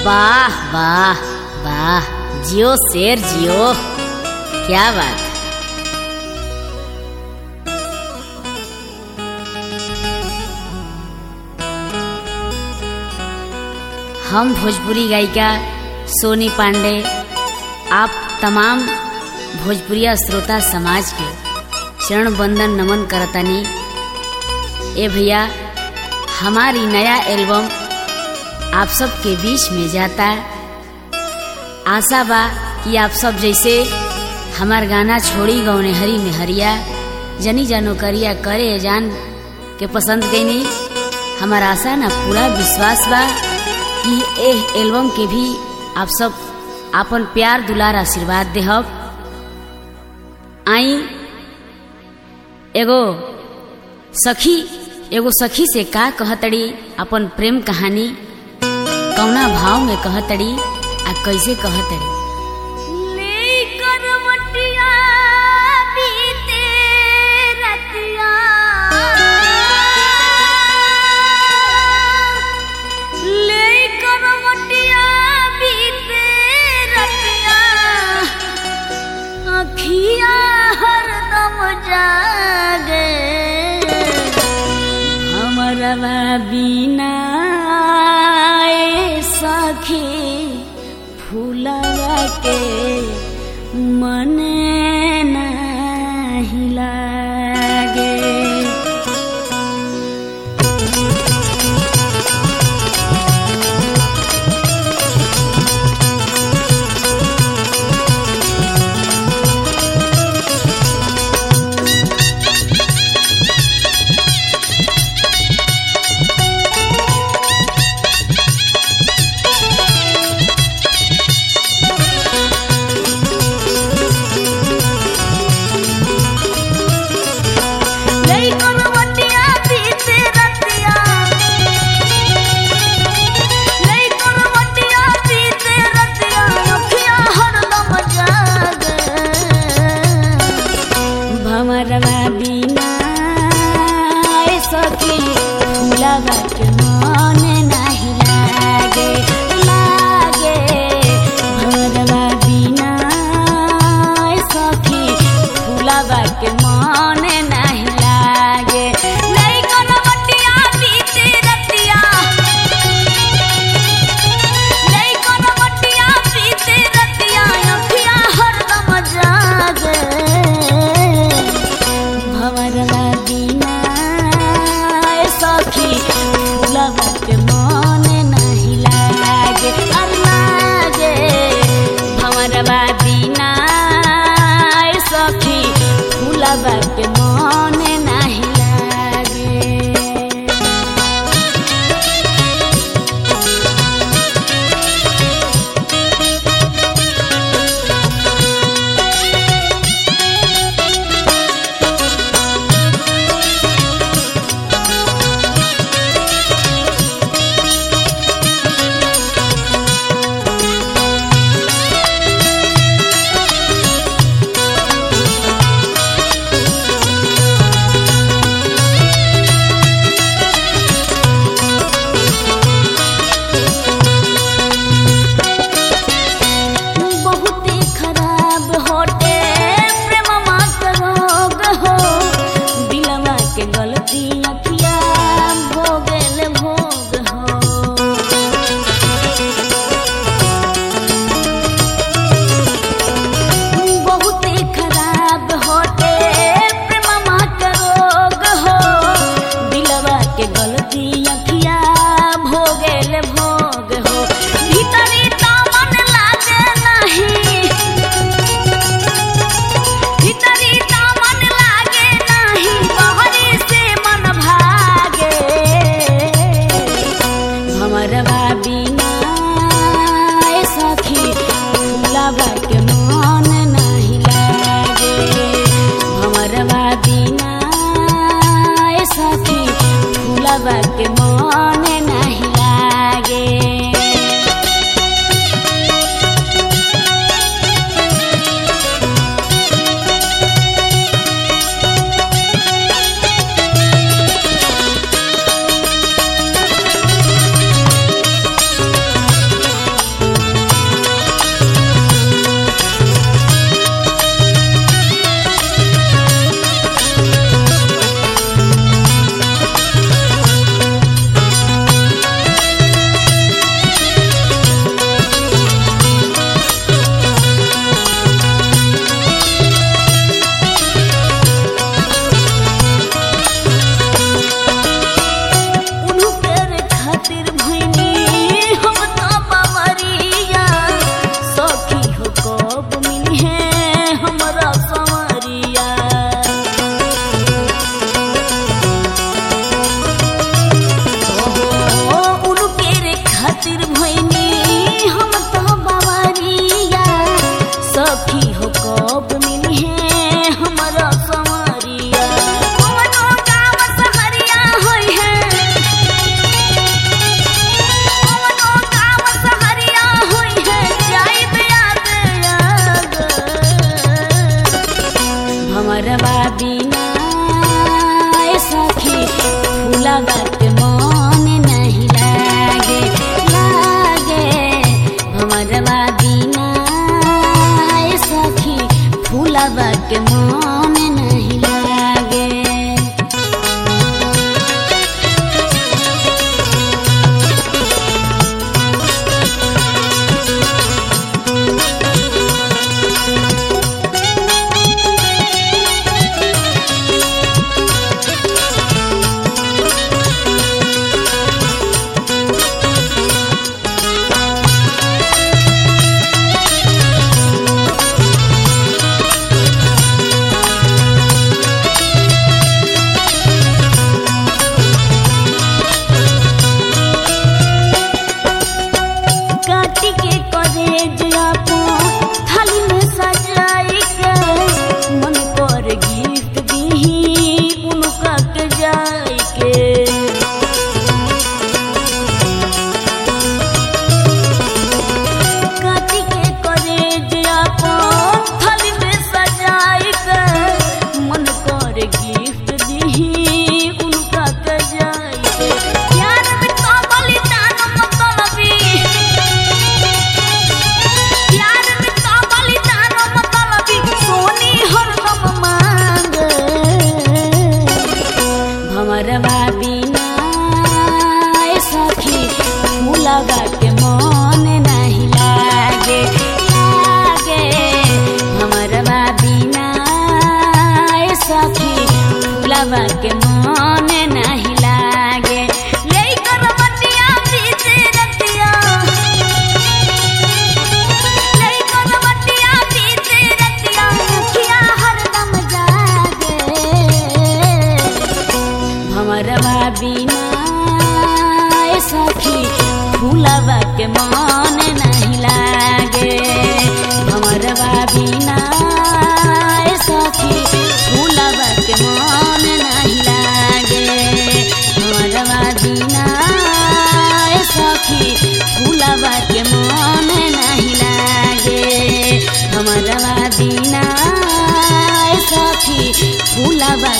वाह वाह वाह जियो शेर जियो क्या बात हम भोजपुरी गायिका सोनी पांडे आप तमाम भोजपुरिया श्रोता समाज के चरण बंदन नमन करतानी ए भैया हमारी नया एल्बम आप सबके बीच में जाता आशा बा कि आप सब जैसे हमार गाना छोड़ी गौने हरी में हरिया जनी जानो करिया करे जान के पसंद कैनी हमार आशा ना पूरा विश्वास बा कि एह एल्बम के भी आप सब आपन प्यार दुलार आशीर्वाद देहब आई एगो सखी एगो सखी से का कहतड़ी अपन प्रेम कहानी कौना भाव में कहतड़ी आ कैसे कहतड़ी जागे हमरवा बिना सखी फूलवा के मन नहीं लागे भमरवा बिना सखी फूलवा के मन नहीं लागे लागे भमरवा बिना सखी फूलवा के मन नहीं लागे नहीं कोनो बटिया बीते रतिया नहीं कोनो बटिया बीते रतिया अखिया हरदम जागे भवरवा बिना सखी फूलवा के मन नहीं लागे लागे भवरवा बिना सखी फूलवा के मन नहीं लागे बहुते खराब होटे प्रेमवा के रोग हो दिलवा के गलती अखिया भोगल भोग हो बहुते खराब होटे प्रेमवा के रोग हो दिलवा के गलती अखिया भोगल भोग हो भीतरी दामन लागे नहीं भीतरी दामन लागे नहीं बहरी से मन भागे हमरवा बिना सखी फूलवा के मन नहीं लागे हमरवा बिना सखी फूलवा के मन नहीं लागे फूलवा के मन नहीं लागे लागे भमरवा बिना ए सखी फूलवा के मन नहीं लागे काटी के करेज अपन थाली में सजाई के मन कर गिफ्ट दीही उनका के जाई के काटी के करेज अपन थाली में सजाई के मन कर गिफ्ट दीही उनका के जाई के प्यार में तो बलिदान मतलबी प्यार में तो बलिदान मतलबी सोनी हरदम मांगे भमरवा बिना ए सखी फूलवा के मन नहीं लागे लागे भमरवा बिना ए सखी फूलवा के मन नहीं लागे लेकर बटिया बीते रतिया लेकर बटिया बीते रतिया अखिया हरदम जागे भमरवा बिना ए सखी फूलवा के मन नहीं लागे भमरवा बिना ए सखी फूलवा के मन नहीं लागे भमरवा बिना ए सखी फूलवा के मन नहीं लागे भमरवा बिना ए सखी फूलवा